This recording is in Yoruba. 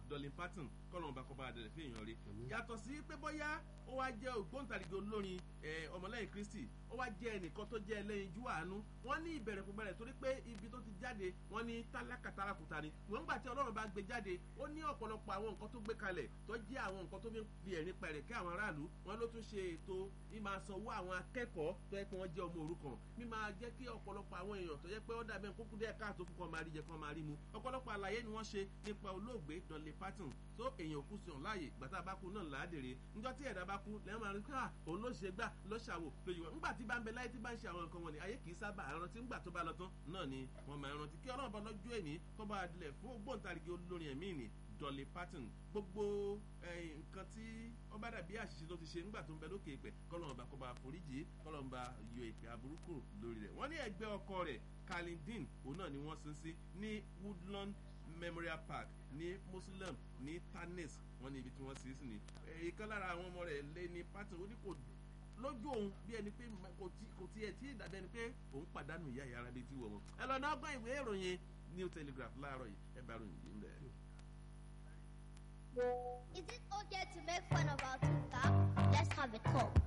Dolly Parton kọ́lọ́n bá kọ́ bá dẹ̀rẹ̀ fún èèyàn rí yàtọ̀ sí pé bóyá ó wá jẹ́ ògbóǹtarìgì olórin ọmọlẹ́yìn Kristi ó wá jẹ́ ẹnìkan tó jẹ́ ẹlẹ́yinjú àánú wọ́n ní ìbẹ̀rẹ̀ kò bẹ̀rẹ̀ torí pé ibi tó ti jáde wọ́n ní tálákà tálákùtà ni wọ́n gbà tí Ọlọ́run bá gbé jáde ó ní ọ̀pọ̀lọpọ̀ àwọn nǹkan tó gbé kalẹ̀ tó jẹ́ àwọn nǹkan tó fi ẹ̀rín pẹ̀rẹ̀ kí àwọn aráàlú wọn ló tún ṣe ètò mímáa sanwó àwọn akẹ́kọ̀ọ́ tó yẹ pé wọ́n jẹ́ ọmọ òrukàn mímáa jẹ́ kí ọ̀pọ̀lọpọ̀ àwọn èèyàn tó yẹ pé ó dàbí kókó díẹ̀ káàtó fún kan máa rí jẹ kan máa rí mu ọ̀pọ̀lọpọ̀ àlàyé ni wọ́n ṣe nípa olóògbé Dolly Parton tó èèyàn kú sí ọ̀n láàyè gbàtà bá kú náà láàdèrè níjọ́ tí ẹ̀dá bá kú lẹ́yìn máa rí ká òun ló ṣe gbà ló ṣàwò lójú wọn nígbà tí bá ń bẹ láyé tí bá ń ṣe àwọn nǹkan wọn ni ayé kì í sábà rántí nígbà tó bá lọ tán náà ni wọ́n máa rántí kí Ọlọ́run bá lọ́jọ́ èní kó bá dilẹ̀ fún ògbóǹtarìgì olórin ẹ̀mí ni Dolly Parton gbogbo nǹkan tí ó bá dàbí àṣìṣe tó ti ṣe nígbà tó ń bẹ lókè ìpẹ kọlọ́n bá kó bá foríjì kọlọ́n bá yọ ìpè aburú kúrò lórí rẹ̀ wọ́n ní ẹgbẹ́ ọkọ rẹ̀ Kalindin òun náà ni wọ́n sin sí ní Woodlawn Memorial Park ní Muslim ní Tanis wọ́n ní ibi tí wọ́n sin sí ni ìkan lára àwọn ọmọ rẹ̀ lé ní Parton ó ní kò lójú òun bí ẹni pé kò tiẹ̀ tí ìdàbí ẹni pé òun pàdánù ìyá ìyá ara bíi ti wọ̀ wọn ẹ lọ náà gbọ́ ìwé ìròyìn New Telegraph láàárọ̀ yìí ẹ bá ròyìn yìí ń bẹ̀. Is it okay to make fun of our tooth Let's have a talk.